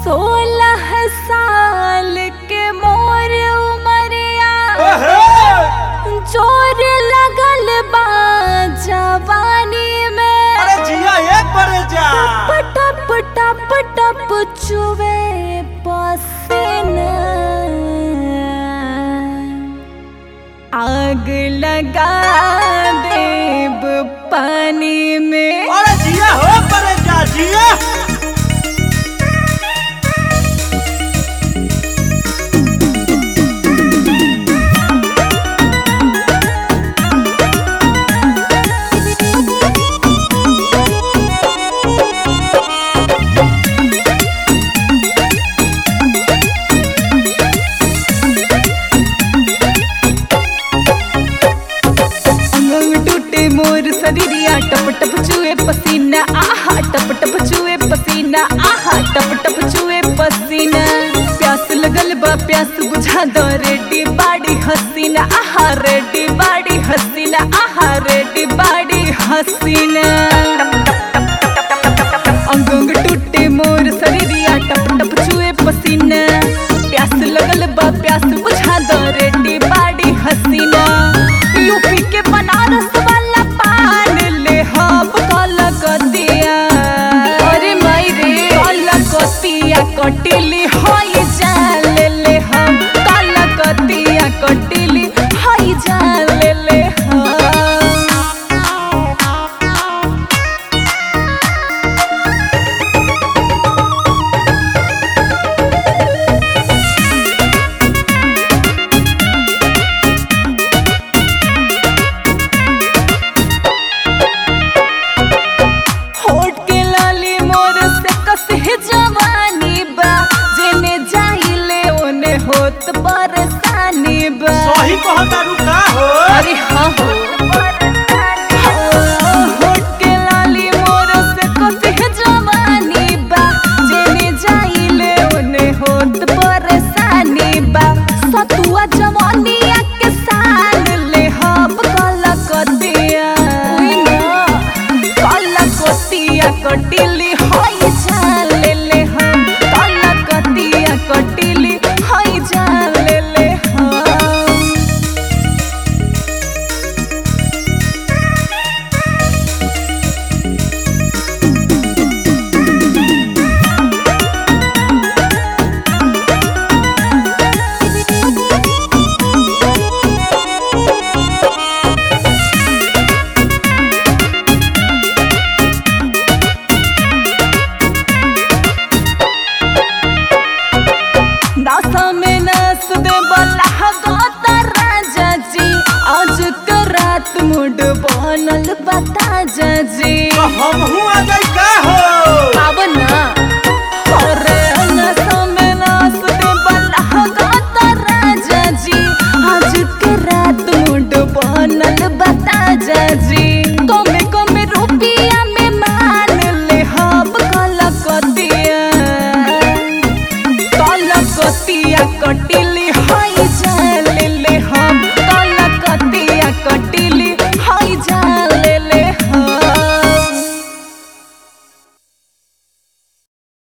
सोलह साल के मोर उमरिया जोर लगल बा जवानी में अरे जिया एक बड़े जा टप टप टप चुवे पसीना आग लगा देब पानी में अरे जिया हो बड़े जा जिया अंग टूटे मोर शरीरिया टप टप चुए पसीना आहा टप टप चुए पसीना आहा टप टप चुए पसीना प्यास लगल बा प्यास बुझा दो रेडी बाड़ी हसीना आहा रेडी बाड़ी हसीना आहा रेडी बाड़ी हसीना अंग अंग टूटे मोर शरीरिया टप टप चुए पसीना प्यास लगल बा प्यास बुझा दो रेडी बाड़ी हसीना यूपी के बनारस वाला पान ले हम कलकतिया अरे माई रे कलकतिया कटिली होई जान ले ले हम कलकतिया कटिली होई जान ले ले हम होठ के लाली मोर से कसहे जवानी बा जेने जाइले ओने होत परेशानी बा सही कहता रुका हो अरे हाँ हो हाँ, होठ के लाली मोर से कसहे जवानी बा जेने जाइले ओने होत परेशानी बा सतुआ जवानिया के साल ले हम कलकतिया कलकतिया कटिली होई जान ले ले हम कलकतिया कटिली होई जान ले ले हम नासा में नस दे बला गोता राजा जी आज के रात मूड बनल बता जी तो हम हूँ आ गई का हो अब ना अरे नसा में नस दे बला गोता राजा जी आज के रात मूड बनल बता जी कमे कमे रुपिया में मान ले हम कलकतिया कलकतिया कटिल